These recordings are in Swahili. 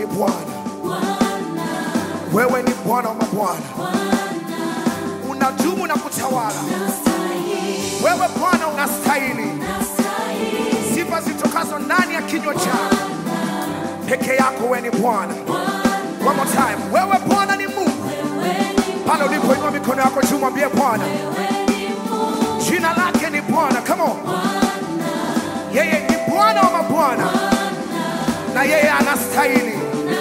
ni Bwana, wewe ni Bwana wa mabwana, unadumu na kutawala. Wewe Bwana unastahili sifa zitokazo ndani ya kinywa chako peke yako. Wewe ni Bwana. One more time, wewe Bwana ni Mungu. Pale ulipoinua mikono yako juu, mwambie Bwana, jina lake ni Bwana. Come on, yeye ni Bwana wa mabwana na yeye anastahili.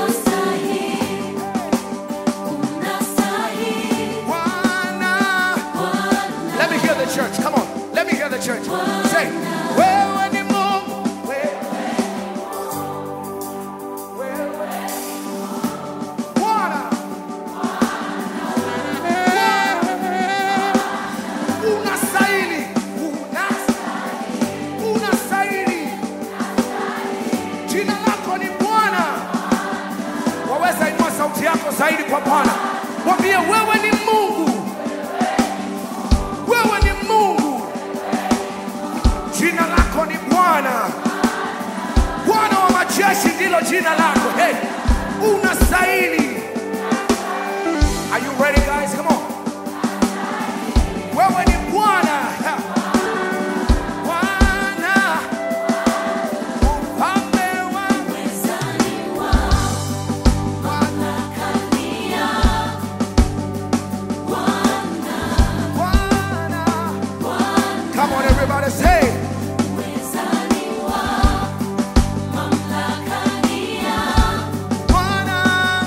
Bwana. Let me hear the church. Come on. Let me hear the church. Say, wewe ni Mungu. Wewe. Wewe. Bwana. Unastahili. Unastahili. Unastahili. Jina lako ni Bwana. Waweza inua sauti yako zaidi kwa Bwana. Mwambie wewe ni Mungu. Wewe ni Mungu. Jina lako ni Bwana. Bwana wa majeshi ndilo jina lako. Hey, unastahili. Are you ready guys? Come on. Wewe ni Bwana. Ha. Bwana. Mfalme wa Bwana. Come on everybody say. Bwana.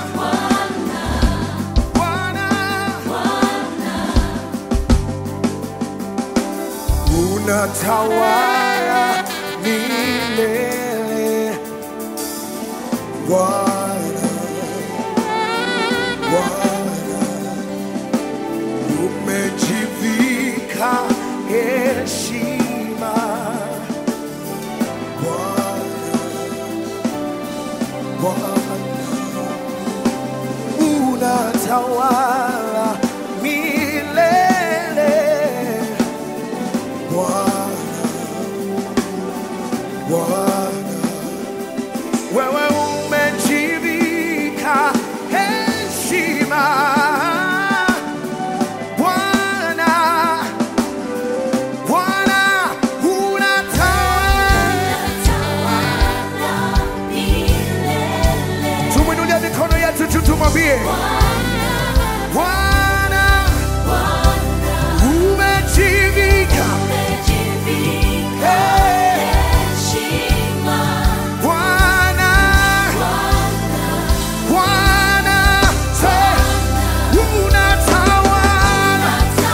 Bwana. Unatawala milele. Bwana. Bwana. Umejivika heshima. Bwana. Bwana. Unatawala milele. Bwana, Bwana, wewe umejivika heshima. Bwana, Bwana, unatawala. Tumwinulie mikono yetu juu, tumwambie Bwana, umejivika Bwana, Bwana, say, unatawala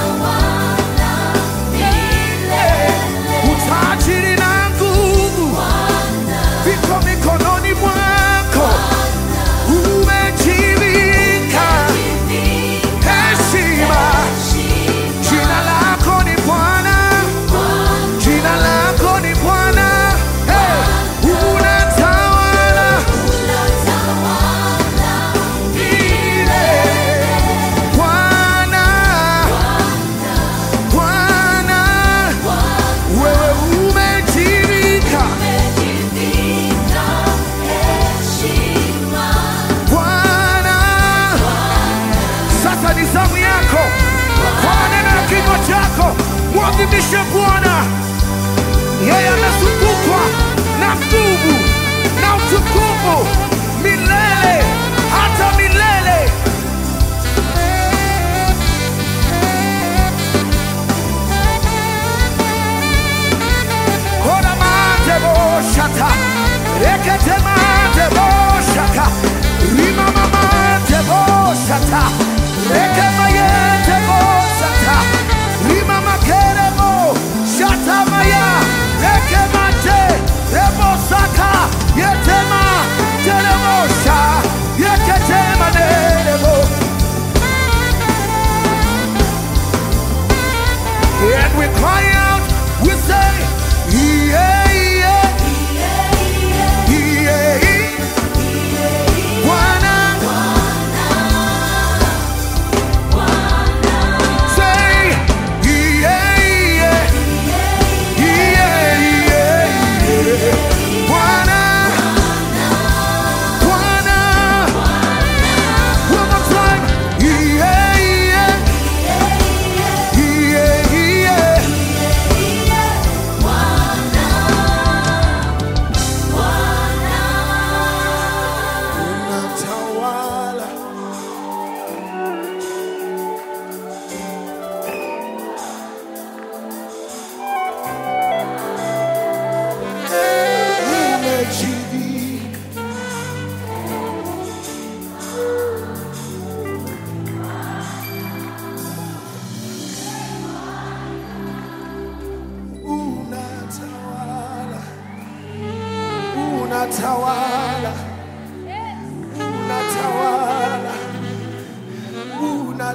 utajiri na nguvu viko mikononi mwako, umejivika heshima. Jina lako ni Bwana, jina lako ni Bwana, hey, unatawala milele. Bwana, Bwana, wewe umejivika Bwana. Sasa ni zamu yako, kwa maneno ya kinywa chako mwadhimishe Bwana. Yeye amezungukwa na nguvu na utukufu milele hata milele. Kora mate boshata, rekete mate boshaka, rima mate boshata, reke mayete boshata, rima makere bo, shata maya, reke mate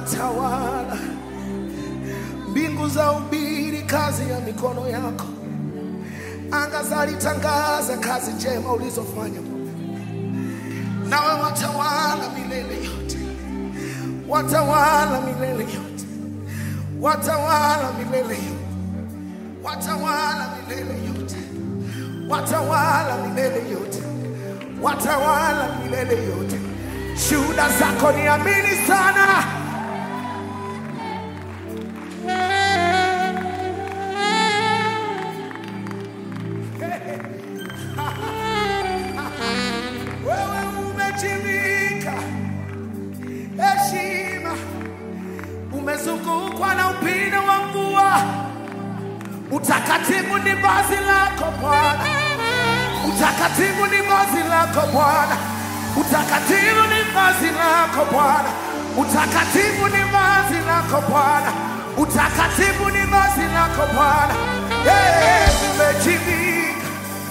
watawala, mbingu za ubiri kazi ya mikono yako, anga zalitangaza kazi njema ulizofanya. Nawe watawala milele yote, watawala milele yote, watawala milele yote, watawala milele yote, watawala milele yote, watawala milele yote. Shuhuda zako ni amini sana. Wewe umejivika heshima, umezungukwa na upinde wa mvua. Utakatifu ni vazi lako Bwana, utakatifu ni vazi lako Bwana, utakatifu ni vazi lako Bwana, utakatifu ni vazi lako Bwana, utakatifu ni vazi lako Bwana. Eh, umejivika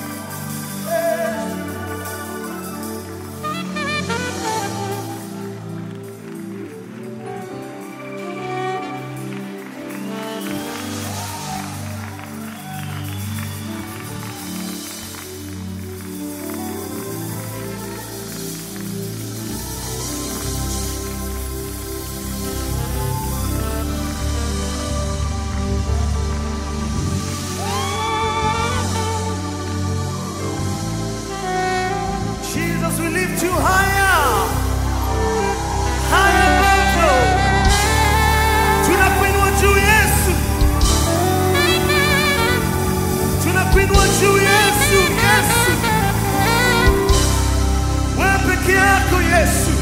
Jesus, we lift you higher. Higher bado. Tunakuinua juu Yesu. Tunakuinua juu Yesu. Yesu. Wewe peke yako Yesu.